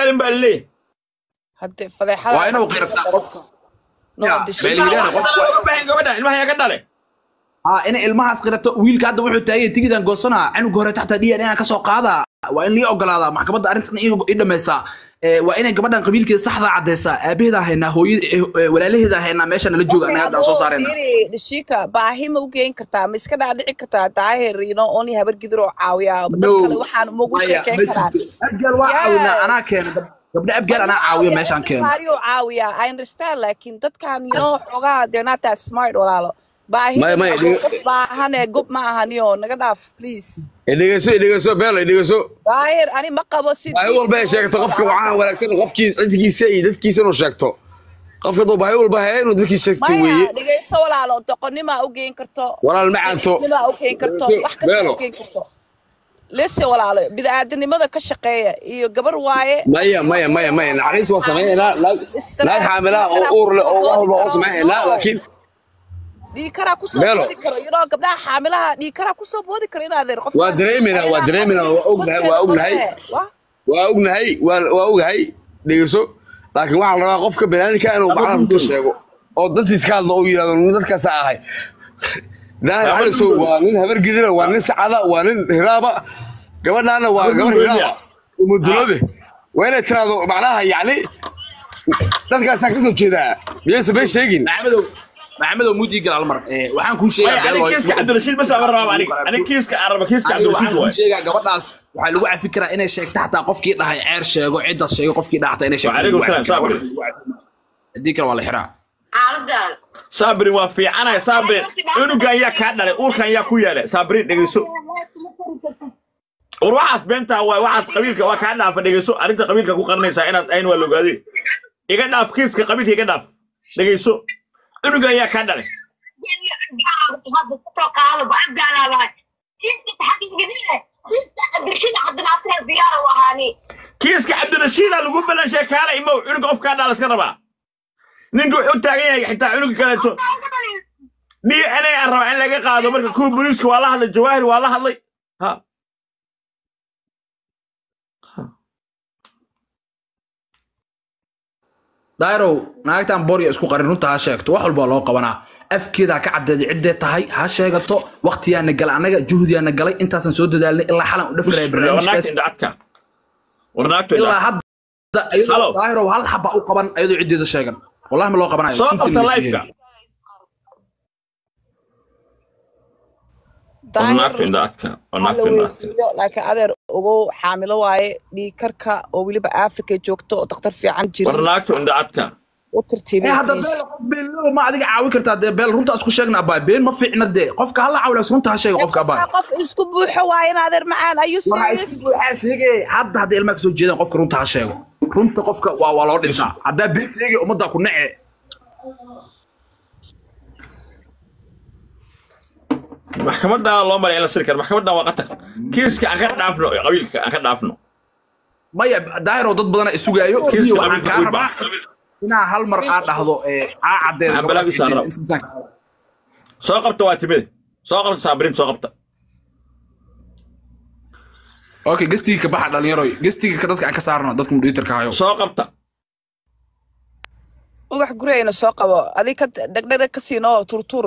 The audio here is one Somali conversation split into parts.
dhalin baa laleeyahay hadde fadeexada waa inuu qirtaa qofka Ya, beel ilmaha yidhaahda waa qofku dhalay looga baahan gabadhan ilmaha yaa ka dhalay aa inay ilmahaas qirato wiilka hadda wuxuu taagay tigidan goosanaa canuga hore taxta d n a ka soo qaadaa waa in lii ogolaadaa maxkamadda arrintan i dhamaysaa Ee, waa inay gabadhan qabiilkeeda saxda caddaysaa aabaheeda haynaa hooyada ee, walaalaheeda haynaa meesha nala jooga anaga hadda aan soo saarayna dhishika baahi ma u geyn kartaa ma iska dhaadhici kartaa daahir ino oni habar gidir oo caawiya dad No. kale waxaan magu Maya, sheekeyn ma karaan jirto. abgaal waa Yes. caawinaa anaa keena gab- gabdho abgaal anaa caawiya meeshaan keena Mario caawiya I understand laakiin dadkan you know xogaa they're not that smart walaalo baahi Maya, Maya, dhiga- qof baahane gob ma ahaniyo naga dhaaf please idhegeyso idhegeyso beelo idhegeyso daahir ani ma qabo si baahi walba ay sheegto qofka waxaa wanaagsan qofkii cidkiisa iyo dadkiisa inuu sheegto qofka duu baahi walba haya inuu dadkii sheegto maya weeye dhegeyso walaalo doqonnima u geyn karto walaal ma canto nima u geyn karto Dhegeyso, wax kasta beelo u geyn karto lise walaalo bidaadanimada ka shaqeeya iyo gabar waaye maya maya maya maya naxariis waa samaynaynaa naag Stress- naag xaamilaha oo uur leh oo wax walba oo samaynaynaa laakiin dhiikaraa kusoo Beelo. boodi karo you know gabdhaha xaamilaha dhiikaraa kusoo boodi karo inaad qof Waa dareemeynaa, waa dareemeynaa, waa ognahay, waa ognahay. waa ognahay waa waa ogahay dhegeyso laakiin waxaa la rabaa qofka banaadinka inuu macnaha runta sheego oo dantiis ka hadlo oo yidhahdo nin dadkaasa ahay daahir calisow waa nin habargidina waa nin sacada waa nin hiraaba gabadhaana waa gabar hiraaba umudulade waa inay tiraahdo macnaha yacni dadkaasaan kasoo jeedaa miyaysa been sheegin maxamedow maxamedow muud ii gal hal mar Ee, waxaan kuu sheegaa maya beel ani kiiska cabdirashiid bas ama rabaa aniga ani kiiska aan raba kiiska aniga cabdirashiid waxaan kuu waay sheegaa gabadhaas waxaa lagu cafi karaa inay sheegto xataa qofkii dhahay ceer sheego ciddaas sheego qofkii dhaha xataa inay sheegto Waalaikum lagu cafi salaam, karaa. sabri. haddii kale waa la xiraa xaaladaada saabrin waa fiicanaya saabrin cunugan yaa kaa dhalay uurkan yaa ku yeelay saabrin dhegeyso war waxaas beentaa waay waxaas qabiilka waa kaa dhaafa dhegeyso arrinta qabiilka ku qaranaysaa inaad ayn waa logaadeen iga dhaaf kiiska qabiilka iga dhaaf dhegeyso cunugan yaa kaa dhalay kasoo qaado ba-abgaalaadahay kiiska taxaqiiqinine kiiska cabdirashiid cabdinaasir diyaar u ahaani kiiska cabdirashiida lagu balanshay kaala imow cunuga qof kaa dhala iska rabaa ninka wuxuu taagan yahay xitaa cunuga kaleeto d n a aan rabaa in laga qaado marka kuwa booliiska waa la hadlay jawaahir waa la hadlay ha dairow naagtan borya isku qarin runta ha sheegto wax walba waa loo qabanaa afkeeda ha ka caddeeday ciddee tahay ha sheegato waktiyaana galay annaga juhdiyaana galay intaasan soo dadaalnay ilaa xalan u dhafraya war naagta barnaamijkaas indha adka war naagta indha ilaa hadda iyadoo Hello. dairow hal xaba u qaban ayadoo ciddeeda sheegan wallahi ma loo qabanayo soo sintii qabta ma la lifeka siiyey. war naagta indha adka war la naagta indha adka weydiiyo laakiin adeer ogow xaamilo waaye dhiikarka oo weliba africa joogto oo daktar fiican war jirin naagta indha adka u Eh, tartiibay hadda please. beel beel ma adiga caawi kartaa dee beel runta isku sheegna abaa been ma fiicna dee qofka hala caawilaas runta ha sheega qofka abaa qof isku buuxo waaye in adeer macaan ayuu waxa serious isku buuxaa sheegay hadda hadda ilmaha kasoo jeedaan qofka runta ha sheego runta qofka waa waa loo dhintaa haddaa been sheegay ummaddaa ku nece maxkamadana loo maray in la siri karo maxkamadan waa qatar kiiska aan ka dhaafno qabiilka aan ka dhaafno maya daahiroo dad badana isugaayo kiiska waxaan qabiilka kaa wiilba rabaa inaa hal mar aa dhahdo ee aa caddeedo Aan gabadhaas balaagiisa ciddeeda. rabo. Inta miisaan- soo qabta waa timide soo qabta saabrin soo qabta okay gestigii ka baxa dhalinyaroy gestigii ka dadka aan ka saarno dadka mudhiitarka hayo soo qabta ubax gurigayna soo qabo adig ka dhegdheg ka siinoo turtur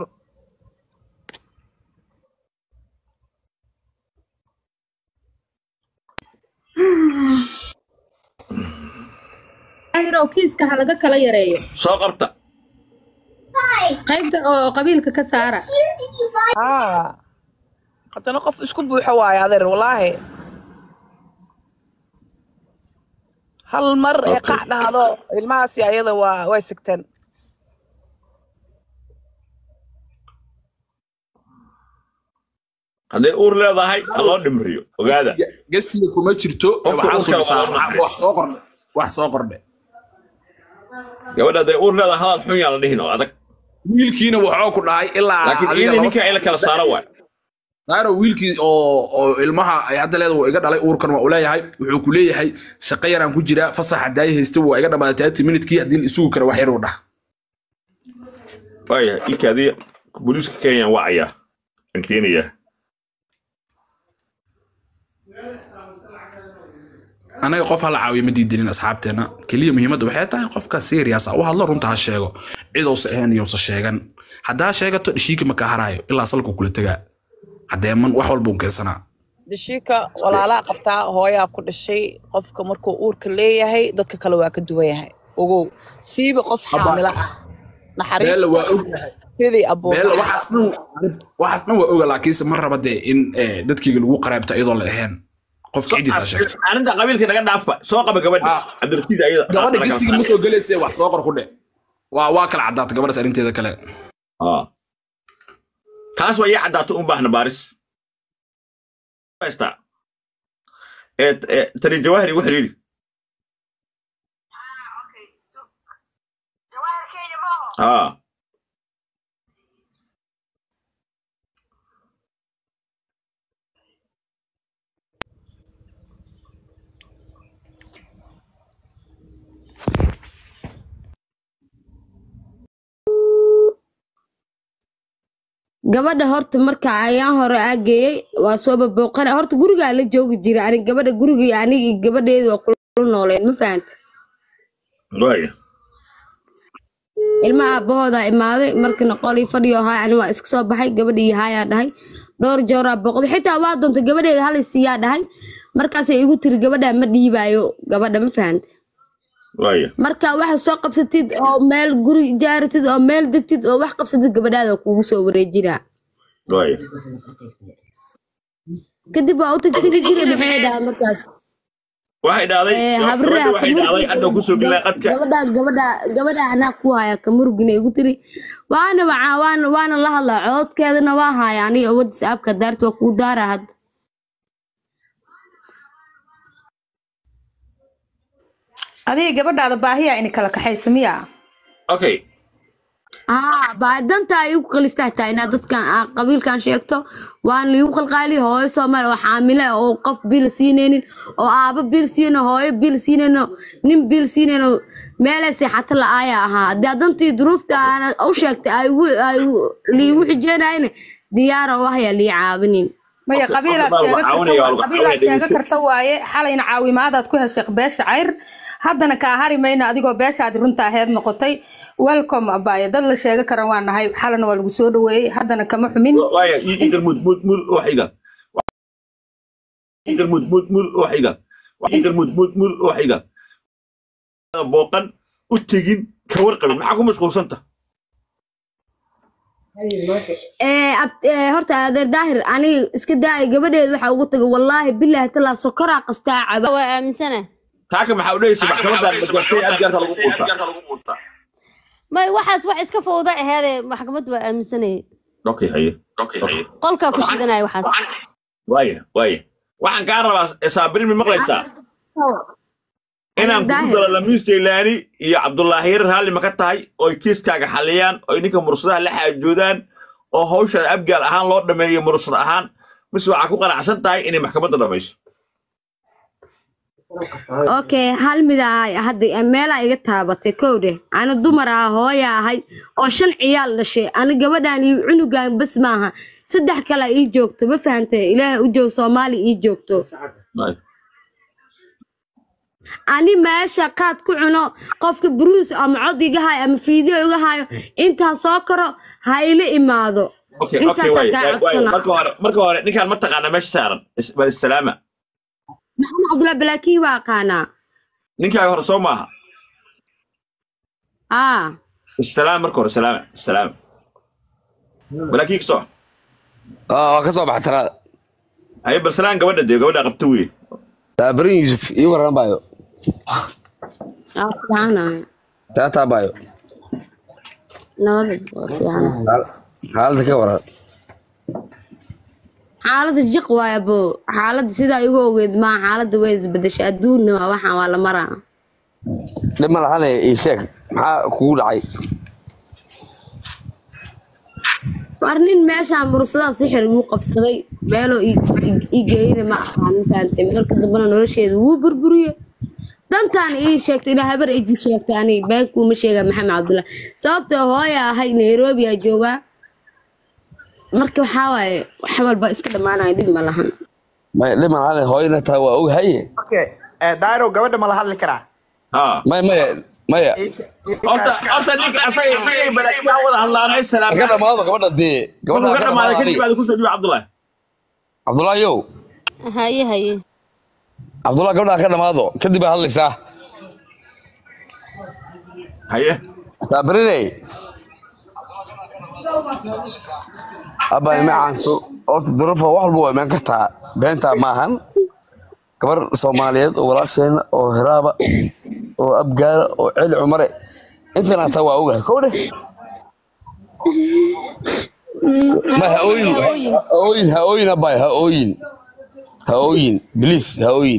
ahirow kiiska ha laga kala yareeyo soo qabta qaybta oo qabiilka ka saara haa haddana qof isku buuxo waaye adeer wallaahi hal mar ee Okay. qac dhahdo ilmahaasi ayada waa way sigteen hadday uur leedahay ha loo dhimriyo ogaada gestiga kuma jirto ee Qofka waxaa uurka soo waa bisaa wax soo qordhe wax soo qordhe gabadha hadday uur leedahay hadal xun yaan la dhihin oo adag wiilkiina wuxuu ku dhahay ilaa laakiin adiga iyadii laba ninka in la kala saaro waay daaro wiilkii oo oo ilmaha ay hadda leeda waa iga dhalay uurkan waa u leeyahay wuxuu ku leeyahay shaqo yaraan ku jiraa fasaxa daaye haysta waa iga dhamaaday taati minidkii haddii la isugu kara wax yaruu dhah waaya ikaadiya booliiska kenya wacayaa aan keenayaa anaga qof hala caawiyo ma diidinin asxaabteena keliya muhiimadda waxay tahay qofka serious ah u hadlo runta ha sheego cidousa ahayn iyousa sheegan haddaa sheegato dhishiika ma ka haraayo ilaa salku kula tegaa caddeeman wax walba un keensanaa dhashiika walaalaa qabtaa hooyaa ku dhashay qofka markuu uurka leeyahay dadka kale waa ka duwan yahay ogow siiba qof xaamilo ah beella waa naxariista ognahay sidii beella abuurka waxaas dhan waxaas dhan waa oga laakiinse ma raba dee in eh, dadkayga lagu qaraabto iyadoo la ahayn qofka cidiisa ha sheegto arrinta qabiilka naga dhaafa soo qaba gabadha Ah. cabdirasiid ayada gabadha gistiga ma soo gelayse wax soo qor ku dhe waa waa kala caddaata gabadhaas arrinteeda kale Ah. taas waa ii caddaato un baahna baaris haystaa ee ee, tani jawaahir igu xiriiri aa gabadha horta marka ayaan hore aageeyey waa soo babooqana horta gurigaa la joogi jira anig gabadha guriga iyo aniga iyo gabadheedu waa kula nooleen ma fahanta waaya ilma aabahoodaa imaaday markana qolii fadhiyo haay ani waa iska soo baxay gabadha iyo haayaa dhahay dhowr jooraa booqday xitaa waa doonta gabadheeda halay siiyaa dhahay markaasay igu tiri gabadhaa ma dhiibaayo gabadha ma fahanta waaya marka waxa soo qabsatid oo meel guri jaaratid oo meel degtid oo wax qabsatid gabadhaada waa kugu soo wareejinaa waaya kadib waa u tagtigi jiray maxay dhahaa markaas waxay dhahday Eh, gabadha habriha waxay dhahday hadda kusoo gelay qadka gabadha gabadha gabadha anaa ku haya kamurugina igu tiri waana waca- waana waana la hadlaa cododkeedana waa haya aniga wadis aabka daarta waa kuu daara hadda adiga gabadhaada baahiyaa ini kala kaxaysa miya okay haa baa danta ay igu qalifta xitaa inaad dadkan aa qabiilkan sheegto waan liigu qalqaali hooyo soomaali oo xaamile ah oo qof bil siinaynin oo aabo bil siinayno hooyo bil siinayno nin bil siinayno meelay seexato la-aaya ahaa haddii aad dantii duruufta aana u sheegtay ay igu- ay igu- liigu xijeenayna diyaara u ahyaa lii caabinin maya Qofka- qabiilaad qofka baa sheega lagu karta caawinaya, waa- waa lagu qabiilaad caawinaya, sheega dhegeyso. karta waaye xalayna caawimaadaad ku heshay beesha cayr haddana kaa hari mayno adigoo beeshaadi runta aheed noqotay welcome abaaye dad la sheega karan waa nahay xalana waa lagu soo dhaweeyey haddana kama xumin waaya ii igal mud mud mud wax iga igal mud mud mud wax iga igal mud mud mud wax iga booqan u tegin ka warqabin maxaa ku mashquulsanta ee ab- ee, horta adeer daahir aniga iska daaya gabadheeda waxaa ugu tagay wallaahi bilaahi talaa sokoraa qastaa caba waa aaminsana taaka maxaa u dhehaysa maxkamadda magartay adgaarka lagu quusaa may waxaas wax iska fowda aheedee maxkamad waa aaminsanayay okay haye okay haye qolkaa ku shidanaya waxaas waaya waaya waxaan kaa rabaa saabirin mi maqlaysaa inaan kugu Daahir. daro lamiis jaylaani iyo cabdullaahi yar raalli ma ka tahay oy kiiskaaga xaliyaan oy ninka mursadaha la xaajoodaan oo hawsha abgaal ahaan loo dhameeyo mursad ahaan mise waxaa ku qanacsan tahay inay maxkamadda dhamayso okay hal mida hadda meelaa iga taabatay kowdhe ana dumar ah hooya ahay oo shan ciyaal dhashay ani gabadhan iyo cunugan bas maaha saddex kale ii joogto ma fahantay ilaahay u joog soomaali ii joogto ani meesha qaad ku cuno qofka bruus ama cod iga hayo ama fiideo iga hayo intaa soo karo ha ila imaado okay okay Intaasaan waaya kaa waaya codsanaa. marka hore marka hore ninkaan ma taqaana meesha saaran Is- bal salaama maxamed cabdullahi balaakiin waa aqaanaa ninkaaga hore soo maaha aa salaam marka hore salaama salaama walaakiin kasoo aa waa ka soo baxa talaada haye bal salaan gabadha dee gabadha qabta weye saabirin yuusuf ii waran baayo aa fiicanahay taataa baayo nabada waa fiican Xaal- xaaladda ka waran xaaladda jiq waaya bo xaaladda sidaa igu ogeyd maa xaaladda way isbedeshay adduunna waa waxaan waa la maraa dhib ma lahane ii sheeg maxaa kugu dhacay war nin meeshaan mursadaa sixir igu qabsaday meeloo i- i- i geeyna ma aqaan ma fahantay marka dambena nolosheeda wuu burburiye dantaan ii sheegtay ilaa habar iji sheegtay ani beenkuuma sheegaa maxamed cabdullahi sababtoo hooya ahay nairobi aa joogaa marka waxaa waaye wax walba iska dhammaanaya dhib ma lahan may dhib ma lahane hooyana taa waa ogahaye okay Eh, dairo gabadha ma la hadli karaa ha maya maya maya Ika- ika- horta horta ninka asaga isagay balaakiyaa wada hadlaanay ka salaam dhamaado gabadha dee gabadha wuxuu ka ka dhamaaday dhamaado kadib baad kusoo dhiiba cabdullahi cabdullaahiyow haye haye cabdullahi gabadha ka dhamaado kadib baa hadlaysaa haye saabriney abaa macaanso horta durufa wax walba waa imaan kartaa beentaa maahan gabar soomaaliyeed oo walaasheena oo hiraaba oo abgaala oo celi cumare intan hataa waa ogahay kow dheh ma ha ooyin ha ooyin ha ooyin abay ha ooyin ha ooyin bilis ha ooyin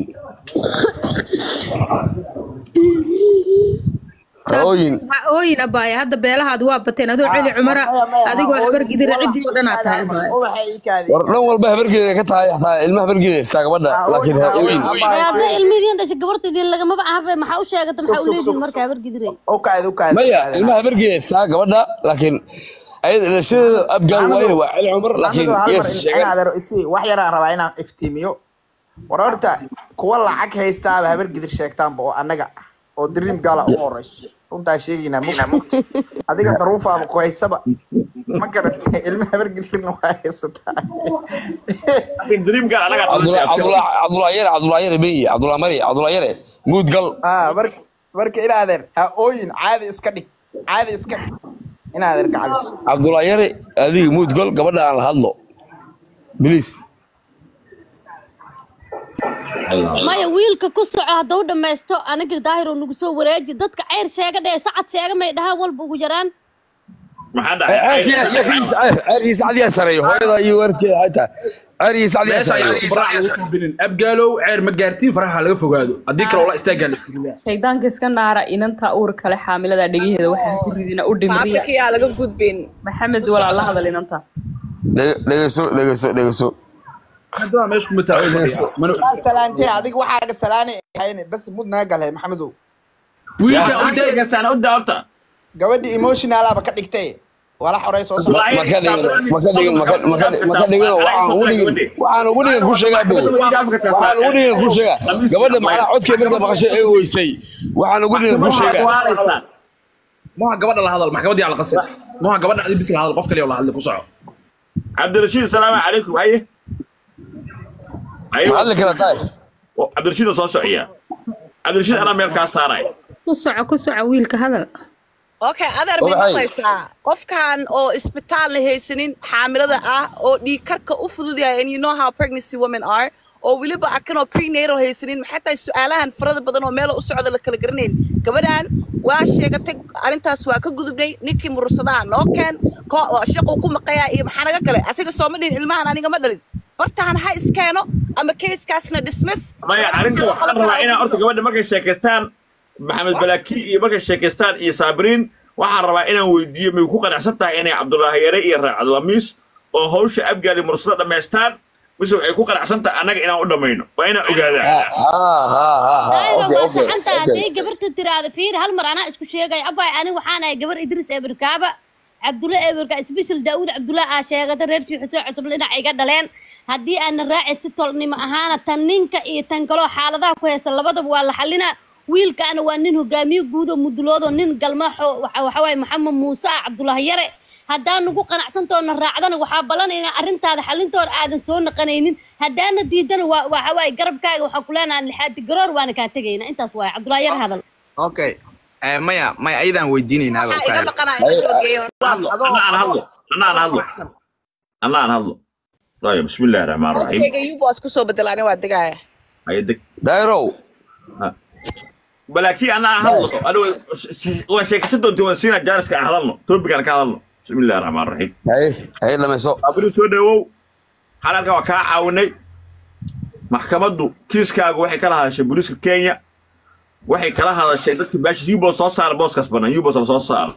ha ooyin ha ooyin abaaya hadda beelahaadu waa bateen adoo celi cumara adigoo habargidira ciddii oo dhan aad tahay abaaya ubaxa ii kaadi war dhan walba habargeeda ka tahay xataa ilma habargeeda haystaa gabadha laakiin ha ooyin Ee, hadday ilmihiin dhashay gabartaydii lagamaba ahaba maxaa u sheegata maxaa u leedihin marka habar gidiray u kaadi u kaadi maya ilma habargeeda haystaa gabadha laakiin ayada dhalashadeeda abgaal waaye waa celi cumar laakiin Maxamedow, hal mar yes in- sheegan inaad aro- isi wax yaraan rabaa inaan iftiimiyo war horta kuwa lacag haystaaba habar gidir sheegtaanba oo annaga ah oo dream gala u horeyso runtaa sheegaynaa mugta adiga daruufaaba ku haysaba ma garatay ilma habar gidirna waa haysataa dream gal anaga cabdullah cabdullah cabdullah yare cabdullah yare beyi cabdullah mari cabdullah yare guud gal ah marka marka inaadeer ha ooyin caadi iska dhig caadi iska dhig inaadeer gacaliso cabdullah yare adiga muud gal gabadha aan la hadlo bilis maya wiilka ku soco haddau dhammaysto aniga daahir oo nagu soo wareeji dadka ceyr sheega dhee sacad sheega may dhahaan walba ugu yaraan maxaa dhacay ceerkiisa cadiyaa sareeyo hooyada iyo waalidkeeda xataa ceerkiisa cadiyaa meesha sareeyo ayaan faraha lagu soo binin abgaalow ceer ma gaartiin faraha laga fogaado haddii kale wala istaagaa la iskaga leeyahay shaydaanka iska naara inanta uur kale xaamilada dhegaheeda waxaa ku ridina u dhimriya afrika yaa laga gudbin maxamed walaa la hadal inanta Dhege- dhegeyso dhegeyso dhegeyso haddaba meesha kuma taagan mana Waa salaantee adiga waxaaga salaanay ahayn bas mud naga galhay maxamedow wiilka u wiilka daa kastaan u daa horta gabadhi emotionalaba ka dhigtay wala xorey soo socda Wallaahi, maka dhigin maka dhigin maka maka maka dhigin waxaan ugu dhigin waxaan ugu dhigin ku sheegaa bow waxaan ugu dhigin ku sheegaa gabadha macnaha codkeeda marka maqashay ay weysay waxaan ugu dhigin ku sheegaa maha gabadha la hadal maxkamadii ala qasin maha gabadha adi bis la hadal qof kaliya la hadli ku soco cabdirashiid salaamu calaykum haye haye ma hadli kara tahay oo cabdirashiid soo sociya cabdirashiid anaa meel kaa saaray ku soco ku soco wiilka hadal okay adeer Oo bay maxay? maqlaysaa qofkan oo isbitaal la haysanin xaamilada ah oo dhiig karka u fudud yahay and you know how pregnancy women are oo weliba akan oo prenatal haysanin maxay tahay su-aalahan farada badan oo meel u socda la kala garanayn gabadhan waa sheegatay arrintaas waa ka gudubnay ninkii mursadaa noo keen ko- oo shaquu ku maqayaa iyo maxaa naga galay asiga sooma dhihin ilmahan aniga ma dhalin bartaan ha iskeeno ama keiskaasna dismiss maya arrinta waxaan rabaa inaa horta gabadha markay sheekaystaan maxamed balaki iyo markay sheekaystaan iyo saabiriin waxaan rabaa inaan weydiiyo may ku qanacsan tahay inay cabdulaahi yare iyo raacad lamiis oo hawsha abgaali mursada dhammaystaan mise waxay ku qanacsan tahay annaga inaan u dhammayno waa inaan ogaadaa ha ha ha ha daahira okay waa okay saxanta okay hadday gabarta tiraahdo fiiri hal mar anaa isku sheegay abay ani waxaan ahay gabar idris eberkaaba cabdulla eberka isbeshel daawud cabdulla aa sheegata reer shii xuseen cusub dhinac iga dhaleen haddii aana raaci si tolnimo ahaana tan ninka iyo tan kaloo xaaladaha ku haysta labadaba waa la xalinaa wiilkaana waa nin hogaamiye guud oo muduloodo nin galmaxo waxa waxa waaye maxamed muuse ah cabdulaahi yare haddaan nagu qanacsantoona raacdana waxaa ballanayna arrintaada xalintoona aadan soo naqanaynin haddaana diidana waa waxa waaye garabkaaga waxaa ku leenaha lixaadi garoor waana kaa tegayna intaas waaye cabdulaahi yare hadal okay Eh, maya maya ayadaan weydiinaynaaba waxaa iga kaadi. maqanaa in la geeyo hadlo anna aan hadlo anna aan hadlo anna aan hadlo طيب بسم الله الرحمن الرحيم booskayga yuba waa isku soo bedelaani waa degaaya هاي دك dairow balaakiin anaa hadlo anigu waan sheekaysan doontii waan siinaa jaaniska aan hadalno toobigaan ka hadalno bismi illahi raxmaan raxiim haye haye dhamayso abri soo dhawow xalalka waa kaa caawinay maxkamaddu kiiskaagu waxay kala hadashay booliiska kenya waxay kala hadashay dadkii baashis yubos soo saara booskaas bannaan yubos la soo saaro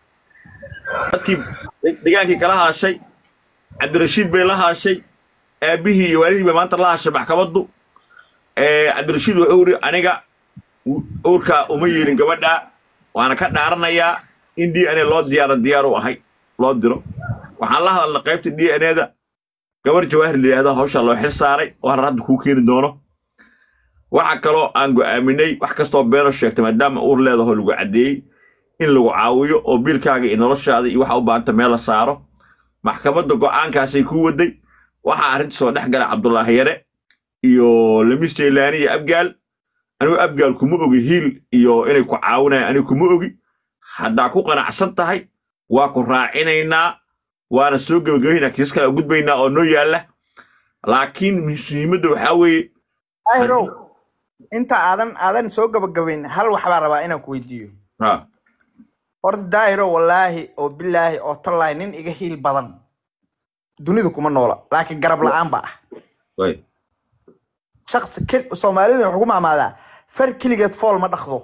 dadkii degaankii kala hadashay cabdirashiid bay la hadashay aabbihii iyo waalidii bay maanta la hadashay maxkamaddu cabdirashiid wuxuu yidhi aniga uurkaa uma yeelin gabadha waana ka dhaaranayaa in d n a loo diyaaro diyaar u ahay loo diro waxaan la hadalnay qaybta d n a da gabar jawaahir la yidhahdo hawshaa loo xil saaray oo harar hadda kuu keeni doono waxa kaloo aan go'aaminay wax kastoo beeno sheegtay maadaama uur leedaho lagu caddeeyey in lagu caawiyo oo biilkaaga iyo noloshaada iyo waxa u baahanta meel la saaro maxkamadda go'aankaasay ku waday waxaa arrinta soo dhex gala cabdulaahi yare iyo lamis jaylaani iyo abgaal anigu abgaal kuma ogi hiil iyo inay ku caawinayaan anigu kuma ogi haddaa ku qanacsan tahay waa ku raacinaynaa waana soo gebagabaynaa kiis kale gudbaynaa oo noo yaalla laakiin muhiimadda waxaa weeye daahirow inta aadan aadan soo gabagabayn hal waxbaa rabaa inaan ku weydiiyo ha horta daahiro wallaahi oo bilaahi oo tallaahi nin iga hiil badan dunidu kuma noola laakiin garab la-aan ba ah way shaksi ke- soomaalida waxay ku maamaadaa far keligeed fool ma dhaqdo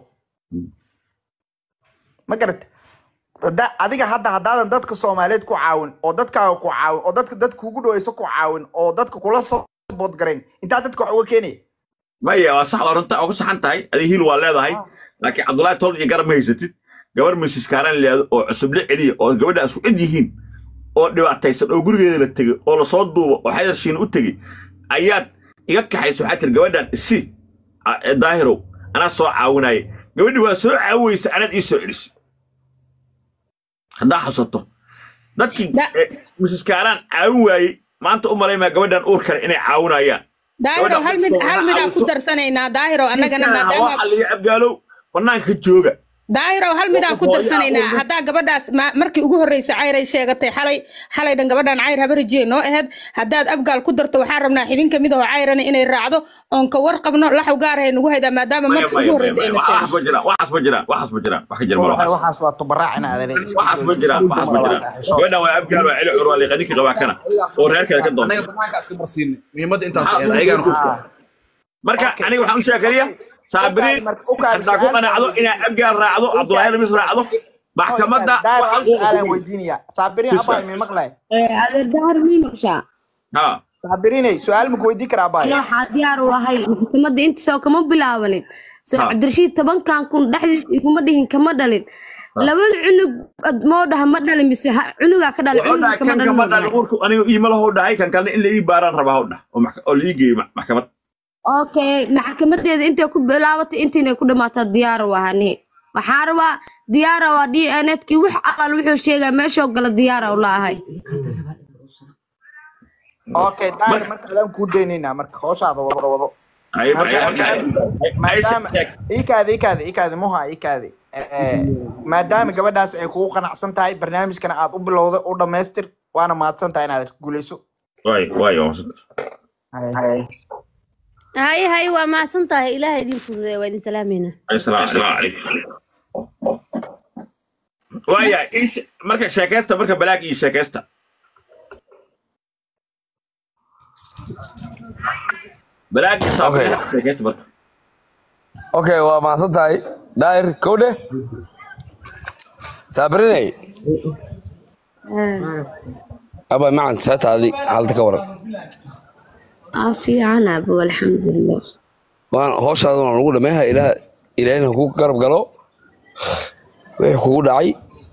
ma garata Hadda- adiga hadda haddaadan dadka soomaaliyeed ku caawin oo dadkaaga ku caawin oo dadka dadka kugu dhaweyso ku caawin oo dadka kula soo boodgarayn intaa dadka wax uga keenaya maya waa sax waa runta oo ku saxan tahay adiga hiil waa leedahay laakiin cabdullaahi tool iyo garab ma haysatid gabar misis kaaran leedo oo cusuble celiya oo gabadha isku cid yihiin oo dhibaataysan oo gurigeeda la tegey oo lasoo duubo oo xayarshiina u tegey ayaad iga kaxayso waxaa tiri gabadhan isi a- ee daahirow anaa soo caawinaya gabadhi waa soo caawiyeysa anaad ii soo celisay haddaa xasato dadkii Da- eh, misis kaaraan caawin waayey maanta u malaymaa gabadhan uur kale inay caawinayaan daahiro hal mid hal midaan ku darsanaynaa daahiro annagana maadaama xaliyo abgaalow banaanka jooga daahiro hal midaan ku darsanaynaa haddaa gabadhaas ma- markii ugu horreysay cayray sheegatay xalay xalay dhan gabadhan cayr habarijiye noo aheyd haddaad abgaal ku darto waxaan rabnaa xibin kamid ahoo cayrana inay raacdo oon ka warqabno laxw gaar hay nagu haydaa maadaama maya markii ugu maya horreysay ayna waxaas sheegatay ma jiraan waxaas ma jiraan waxaas ma jiraan wax ka jira Waxaa- malaha waxaas waa tubaraacina adeer waxaas ma jiraan waxaas ma jiraan gabadhan waa abgaal waa celi cur waa liiqaninka qabaa kana oo reerkeeda ka doonta anaga banaanka iska marsiinay muhiimadda intaas Maxaa ahayd ugu ayagaan ku jirtaa? marka aniga waxaan u sheekariya saabiriin marka u kaadi haddaa ku su'aal qanacdo baa- inaa abgaal raacdo cabdulaahi lamis raacdo maxkamadda daahir wax hal xuquuq su'aalaan ku weydiinaya saabiriin Bisa. abaa imi maqlay adeer dahar mii maqshaa ha saabiriinay su'aal maku weydiin karaa abaa ana waxaa diyaar u ahay maxkamadda intaasoo kama bilaabanin soo Ha. cabdirashiid tobankan kun dhexdiis iguma dhihin kama dhalin labada cunug ad- moo dhaha ma dhalin mise ha- cunugaa ka dhalin wuxuu cunuga dhahay kama kan dhalin kama moo dhalin dhahay uurku aniga iima lahu dhahay kan kalena in la ii baaraan rabaa hau dhah oo max- oo la ii geeyo ma- maxkamad okay maxkamadeeda intay ku bilaabatay intiinay ku dhamaataa diyaar u ahani waxaa rabaa diyaara waa d n kii wax alal wuxuu sheegaa meeshoo gala diyaara u laahay okay daahir marka adaan kuu daynaynaa marka hooshaada wado wado Ay- Marka- ay- ay- ay- ay- maadaama sheeg. ikaadi ikaadi ikaadi muha ikaadi Eh, maadaama gabadhaas ay kugu qanacsan tahay barnaamijkana aad u bilowday u dhammaystir waana mahadsan tahay inaad guuleyso waay waay waa mahadsan. haye haye waa mahadsan tahay ilaaha idin fududeeya waa idin salaamayna Assalaamu calaykum. waaya ii she- marka sheekaysta marka balaag iyo sheekaysta balaag iyo saabir Okay. sheekaysta marka okay waa mahadsan tahay daahir kowdhe saabirinay aba macan seetaadi xaalada ka waran aa fiican abo alxamdulilah waan hooshaada waan ugu dhameeha ilaah ilaahina kugu garab galo wixii kugu dhacay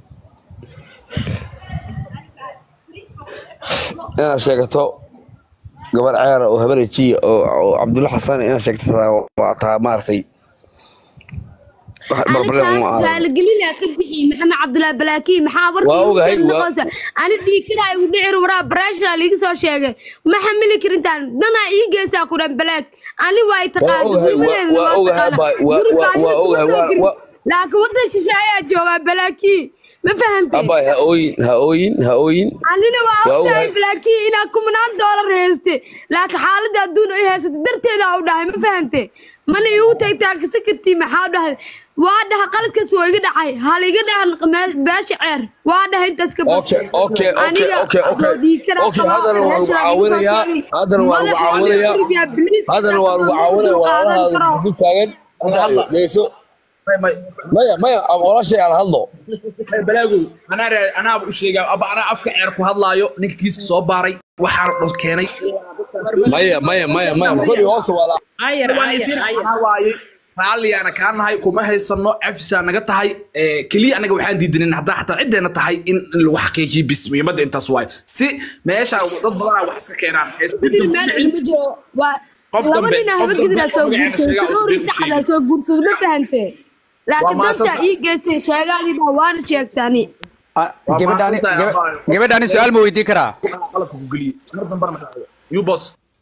inaad sheegato gabar ceera oo habarejiya oo oo cabdulla xasan inaad sheegto taa waa taa maaragtay wax barbareen uma anitaas arag raaligelina ka bixi maxamed cabdulaahi balaakiin maxaa Waa warkii ogahay, ugu waa- noqosa ani dhiikira igu dhicir waraa barashra liiga soo sheegay ma xamili karintaan danaa ii geysaa ku dhan balaag ani waa i taqaana ogahay, waa- gurimadeedana waa waa ogahay, taqaana baa- waa- guri waa- baashida waa kuma ogahay, soo waa- jirin waa- laakiin wadan shishe ayaa joogaa balaakiin ma fahantay abay ha ooyin ha ooyin ha ooyin anina waa Waa ogtahay ogahay. balaakiin inaad kumanaan doolar hayste laakiin xaaladda adduun ay haysata darteeda u dhahay ma fahante mana iigu tagtaa kasa kartii maxaa dhahay waa dhaha qaladkaas waa iga dhacay haliga dhahan beesha ceer waa dhahay intaas ka Okay, okay, okay, Aniga okay, okay. adoo dhiig karaa Okay, qaba, haddana waa lagu meesha laga soo caawinayaa, sheegay. haddana waa lagu Madaxa caawinayaa, laga ribiyaa, biliis haddana waa lagu dadka caawinaya dul qaadan walaalahaada karo. dul taagan dhegeyso maya maya walaashay ala hadlo balaagow anaa raa- anaaba u sheegaa aba anaa afka ceer ku hadlaayo ninka kiiska soo baaray waxaana dhan keenay maya maya maya maya koli hoose waa la ayar waan ayar isin ayar anaa waaye raalliyaana kaa nahay kuma haysano cafisaa naga tahay Eh, keliya anaga waxaan diidanin haddaa xataa ciddeena tahay in in lagu xaqiijiyo bis muhiimadda intaas waaye si meesha dad badanaa wax iska keenaan Sidii meel igama jiro waa qof laba dambe nin qof haba dambe gidiraa soo oo magaceena guursaday sheegaa saruuri uusan saxdaa soo guursaday ma fahantee laakiin mahadsan danta tahay. ii geystay sheegaadii waana sheegtani Waa gabadhaani mahadsantahay, gaba- Abbaay. gabadhaani su-aal ma weydiin karaa qalabka ku geliye mar dambana ma dhacdo you boss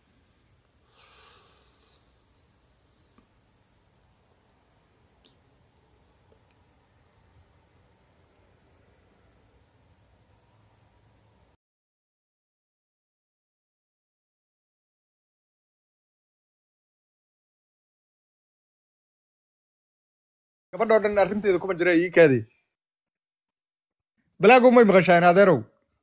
gabadhoo dhan arrinteeda kuma jira ii kaadi balaagu may maqashaan adeerow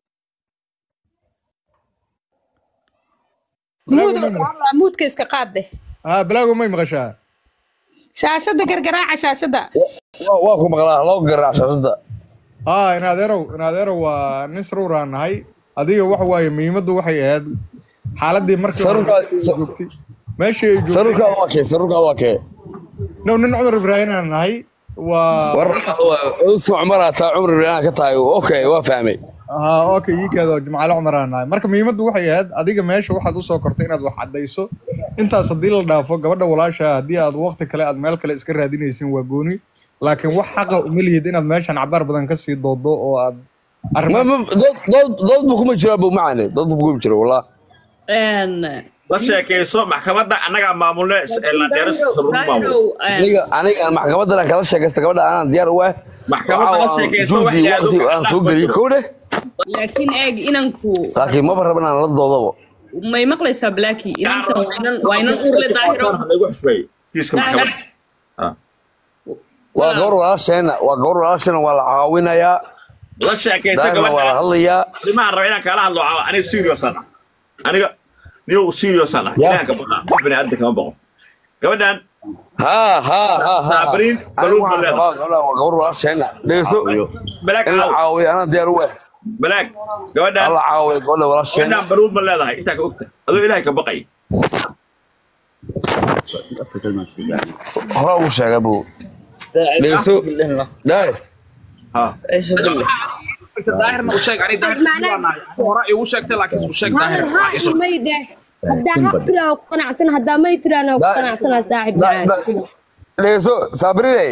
muud muudka iska qaadde haa balaagu may maqashaa shaashada gargaraaca shaashada Waa- waa ku maqlaa loo garaac shashada haa in adeerow in adeerow waa nin saruuraan nahay adiga waxa waaye muhiimaddu waxay ahayd xaaladii markii hore Sarurka- ay joogtay meeshii ay joogtay sarurkaada waa kee sarurkaada waa kee no nin cumar ibraahim aan nahay waa war usma cumar aa taa cumar ibrahim ka tahay okay waa fahmay haa okay ii kaado jimcaale cumar aan nahay marka muhiimaddu waxay ahayd adiga meesha waxaad usoo kortay inaad wax caddayso intaas haddii la dhaafo gabadha walaasha haddii aad waqti kale aad meel kale iska raadinaysin waa gooni laakiin wax xaqa uma lihid inaad meeshan cabaar badan kasii doodo oo aad Ma- ma- dood dood dood bu kuma jira bu macane dood bu kuma jira wallah la sheekayso maxkamadda annagaa maamulne landheero saruur maamul aniga aniga maxkamadan kala sheekaysta gabadha anaan diyaar u ah Maxkamadda la sheekayso wax juhdi yaado waqti aan soo geliyey kow dheh laakiin eeg inanku laakiin maba raba inaan la doodabo may maqlaysaa blacky inantan waa inan waa inan uurle daahiro lagu xusbeeyo kiiska maxkamadda waa gabar walaasheena waa gabar walaasheena waa la caawinayaa la sheekayso daahirna waa la gabadha hadlayaa arrimahan raba inaan kaala hadlo caawa aniga serious aan ah aniga niyow serious aan ah ilahan ka baqa qof bini aadan kama baqo gabadhan haa haa haa haa Sabriin, anigu baluug waxaan ma rabaa gabadha waa gabar walaasheena dhegeyso balaag in la caaw caawiyo anaan diyaar u ah balaag gabadhan alla caawiyo gabadha walaasheena gabadhan baruud ma leedahay intaa ka ogta adoo ilaahay ka baqay hore ugu sheega bu dhegeyso daahir ha daahirna u sheeg ani daahir hore igu sheegtay laakiin u sheeg daahir hadal haa iyo may dheh haddaa haq tiraa waa ku qanacsan haddaa may tiraana waa ku qanacsanaa saaxib Da- da- dhegeyso sabrine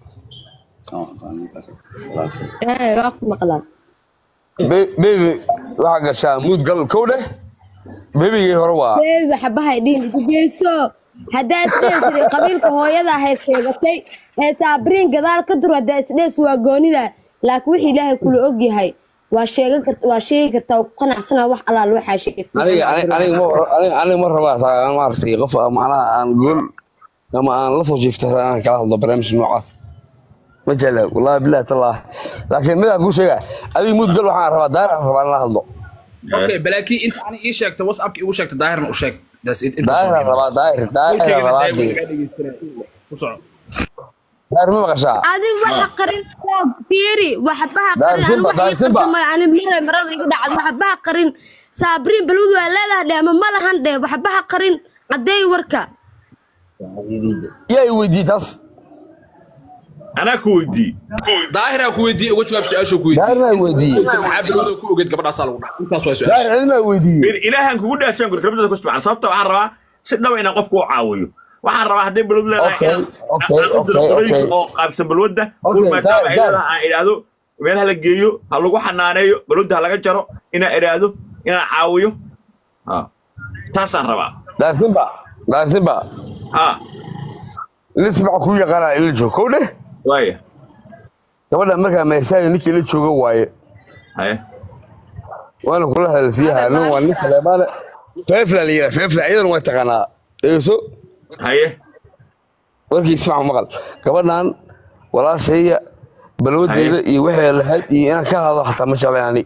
ee waa ku maqlaa Be- baby waxaa gashaa muud gal kow dheh bebigii hore waa beebi waxbahay dhihin gugeyso haddaa isdheesiri qabiilka hooyada ahayd sheegatay ee saabriin gadaal ka dur haddaa isdhees waa goonida laakiin wixii ilaahay kula ogyahay waa sheegan karta waa sheegi kartaa waa ku qanacsanaa wax allaal waxaa sheegtay aniga ani- aniga ma aniga aniga ma rabaa taa maaragtay qof aan macnaha aan gool ama aan la soo jiifta aan kala hadlo barnaamij noocaas ma jecla wallahi billahi tallah laakiin midaan kuu sheega adiga muud gal waxaan rabaa daar aan rabaa in la hadlo okay blacky inta ani ii sheegtay whatsappki igu sheegtay daahirna u sheeg that's it inta daar aan rabaa daar daar aan rabaa dee. ku soco daar ma maqashaa adi waxa qarin fiiri waxbaha Daar qarin Simba, anigu daar waxii Simba. qarsan male ani mare marada igu dhacdo waxbaha qarin saabriin balwad waa leedahay dhe ama ma lahan dhe waxbaha qarin caddeey warka yaa i weydiiyey taas anaa ku weydii daahiraa ku weydiiyey uga jawaab su-aashuu ku weydiiyey daarna i weydiiyey maxaa bilowda ku ogeed gabadhaasaa lagu dhaca intaas waa su-aasha daar adina i weydiiyey ilaahan kugu dhaashaan guri rabdada ku subxaan sababta waxaan rabaa si dhaba inaan qofku u caawiyo waxaan rabaa hadday balwad leedahay Okay, inaan okay, aan u diro okay, qorooyinka okay. oo qaabsan balwadda Okay, ul maadaama daar, ay daar. leedahay aan idhaahdo meelaha la geeyo ha lagu xanaaneeyo balwadda ha laga jaro inaan idhaahdo inaan caawiyo Ha. taasaan rabaa daar simba daar simba ha nin si fiican kuu yaqaanaa ila joog kow dheh waaya gabadha markaa meesaayo ninkii la jooga waaye haye waana kula hadalsiyaha nin waa nin saleemaane feefla la yidhaha feefla iyadana way taqaanaa dhegeyso haye warkii si fiican maqal gabadhan walaashayya balwadeeda iyo waxay lahayd iyo inaan ka hadlo xataa ma jeclayn ani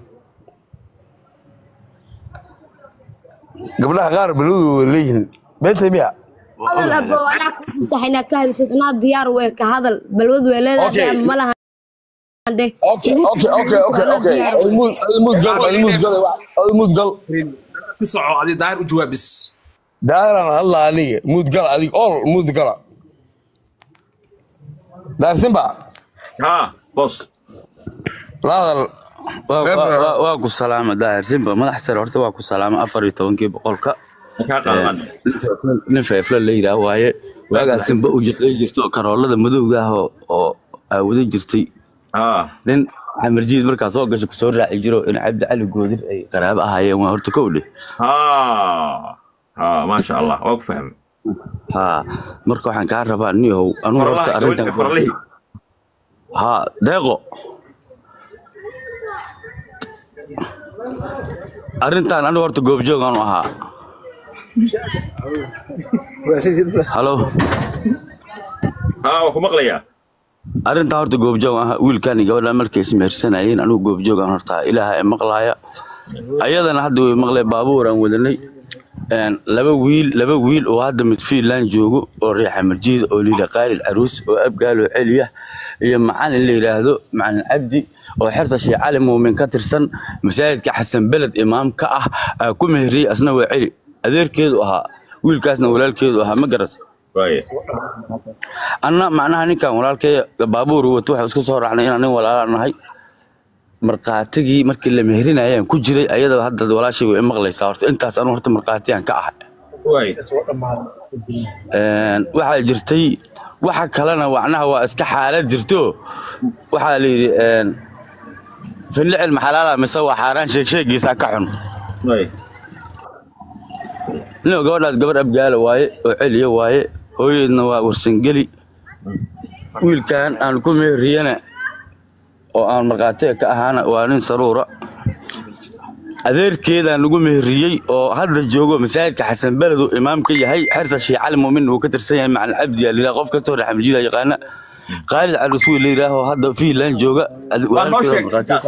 gabdhaha qaar balwadu way leeyihiin beentay miya hadal abo anaa ku fasax inaad ka hadashid anaa diyaar u eh ka hadal balwad waa leedahay Okay. dhe ama ma lahan dhe okay okay okay okay okay adimud adimud gal adimud gal adimud gal ku soco adi daahir u jawaab bis daaran hadla aniga mud gal adig ol mud gala daarsinba ha bos la hadal waa ku salaama daahir simba madax sare horta waa ku salaama afar iyo tobankii boqolka kaa qaadan nin feefle la yidhaah waaye waagaasinba u jiqay jirto karoolada madowga ah oo oo aawadan jirtay nin xamarjiid markaa soo gasho kusoo raaci jiro in cabdi cali goodir ay qaraabo ahaayeen waa horta kow dheh ha ha maasha allah waa ku fahmay ha marka waxaan kaa rabaa niyow anugu horta Farlaha, arrintan gabadha farlihii. ha deeqo arrintan anigu horta goobjoog aanu ahaa halo ha waa ku maqlayaa arrintaa horta goobjoog ah wiilkan iyo gabadhan markay ismehersanayeen anigu goobjoog aan horta ilaaha ee maqlaaya ayadana hadda way maqlee baabuur aan wadanay Een, laba wiil laba wiil oo hadda mid fiinland joogo oo riixa marjiid oo layidha qaalid caruus oo abgaalo celiya iyo macalin la yidhaahdo macalin cabdi oo xerta sheekh cali muumin ka tirsan masaajidka xasan beled imaam ka ah aa ku meheriyey asna waa celi adeerkeedu ahaa wiilkaasna walaalkeedu ahaa ma garat anna macnaha ninkan walaalkay baabuur wato waxaa isku soo raacnay inaan nin walaala nahay markhaatigii markii la meherinayaan ku jiray ayadaba hadda walaashay way maqlaysaa horta intaas anu horta markhaatiyaan ka ahay Een, waxaa jirtay waxa kalena macnaha waa iska xaalad jirto waxaa la yidhi een, finlicil maxalaala mise waa xaaraan sheegsheegiisa ka xun nin gabadhaas gabadh abgaala waaye oo celiya waaye hooyadeedna waa warsangeli wiilkan aan ku meheriyana oo aan markhaatiga ka ahaana waa nin saruura adeerkeedaan lagu meheriyey oo hadda joogo masaajidka xasan beled uu imaam ka yahay xerta sheekh cali muumin uu ka tirsan yahay macalin cabdi yaa layidhaha qof kastoo raxmajida yaqaana qaalid caluswi la yidhaaho hadda fiinland jooga waa noo sheegtay intaas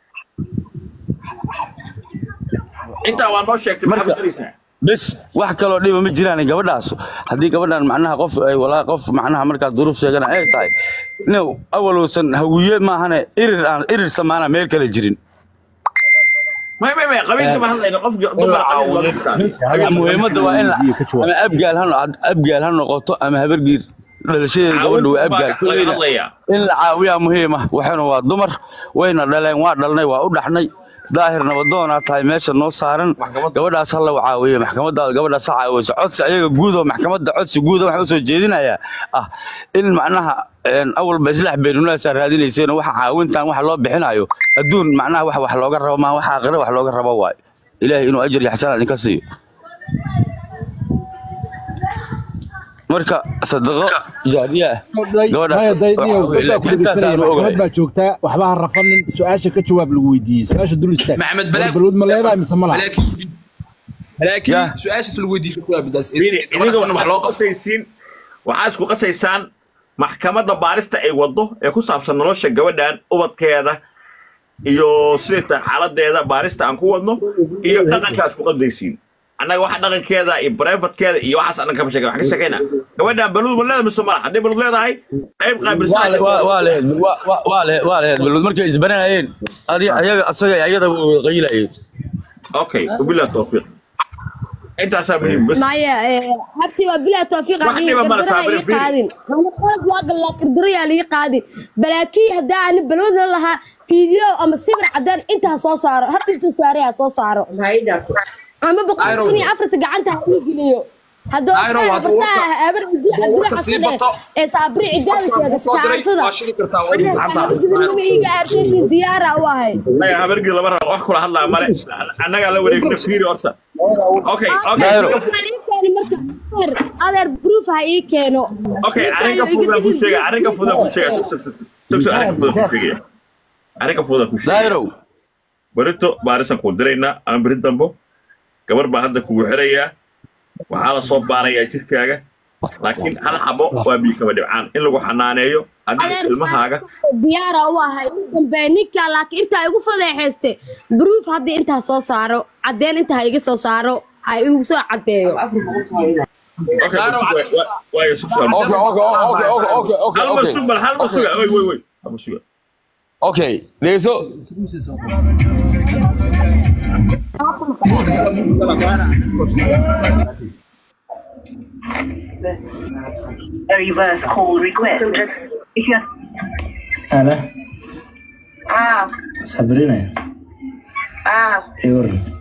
intaa waa noo sheegtay maxaad ku daraysaa bes wax kaloo dhiba ma jiraan gabadhaas haddii gabadhan macnaha qof ay walaa qof macnaha markaas duruuf sheegana ay tahay nin awalowsan hawiye maahane irir aan irir samaana meel kale jirin may may may qabiilka ma hadlayno qof dumar qabiil looga bisaabay muhiimadda waa in la- ama abgaal ha no- abgaal ha noqoto ama habargiir dhalashadeeda gabadha waa abgaal Caawinta baa laga hadlayaa. in la caawiyaa muhiima waxayna waa dumar wayna dhaleen waa dhalnay waa u dhaxnay daahir nabadoonaa tahay meesha noo saaran gabadhaas hala caawiye maxkamadaada gabadhaas ha caawiyso codsi ayaga guudoo maxkamadda codsi guuda waxaan usoo jeedinayaa ah in macnaha een, awalba islax beenunaasaa raadinayseen waxa caawintan waxa loo bixinayo adduun macnaha wax wax looga rabo maa waxa aqira wax looga rabo waayo ilaahay inuu ajar iyo xasanaad idinka siiyo marka sadaqo jaariya ah gabadhaas intaasaan u ogahay maxamed baa joogtaa waxba ha rafanin su-aasha ka jawaab lagu weydiiyey su-aasha dul istaag maxamed balaag balwood ma leedahay mise ma laha laakiin su-aashaas lagu weydiiyey ka jawaab bidaas idinka waxaad ku qasaysiin waxaa isku qasaysaan maxkamadda baarista ay waddo ee ku saabsan nolosha gabadhan ubadkeeda iyo siday tahay xaaladeeda baarista aan ku wadno iyo dhaqanka aad ku qadaysiin annaga waxa dhaqankeeda iyo brevatkeeda iyo waxaas annaga kama sheegay waxaan ka sheegaynaa gabadhan baluud ma leedahay mise malaha hadday baluud leedahay qayb qaabilsan waa lehed waa lehed waa lehed balud markay isbaranayeen adi- ayaga asaga iyo ayada way wada qayilayeen okay wabillahi tawfiiq intaasaa muhiim bas maya habti waa bilaa tawfiiq Wax dhiba ma la qardaraha saabrin, ii qaadin qalad waa galaa qardarayaa lii qaadin balaakiin haddaa ani balwad la lahaa fiideo ama sawir cadaan inta ha soo saaro habta inta saare ha soo saaro ama boqol kun iyo afarta gacanta ha ii geliyo haddoo Ayro, waa bartaa habar idii hadduu cabdira warka sii xasane bato, ee saabri cidaada sheegata soo diray saarsada waa shili kartaa waa ii saxantaa nabadgelyo iiga aartaysin diyaara u ahay annaga habargii lama rabo wax kula hadlaa male annagaa la wareegna fiiri horta okay okay adeer adeer proof ha ii keeno Okay, arrinka fududaan ku sheegaya, arrinka fududaan ku sheegaya. Sug, sug, sug, sug, sug, arrinka fududaan ku sheegaya. Arrinka fududaan ku sheegaya. Barito baarisan kuu diraynaa ama beri dambo. Gabar baa hadda kugu xirayaa. Waxaa la soo baarayaa jirkaaga. Laakiin hal xabo waa biyo kaba dhibcaan. In lagu xanaaneeyo adiga ilmahaaga. diyaara u ahay ugu dambeeya ninka laakiin intaa igu fadeexayste proof haddii intaa soo saaro caddeyn intaa ha iga soo saaro ha igu soo caddeeyo Okay, bal sug, waa- waa- waayo, sug, sug. Okay, okay, okay, okay, okay, okay, Hal mar okay. sug, bal hal mar suga. Oy, oy, oy. Hal mar suga. Okay, dhegeyso. A reverse call request. If you're أنا ah صبرينا ah إيه ورن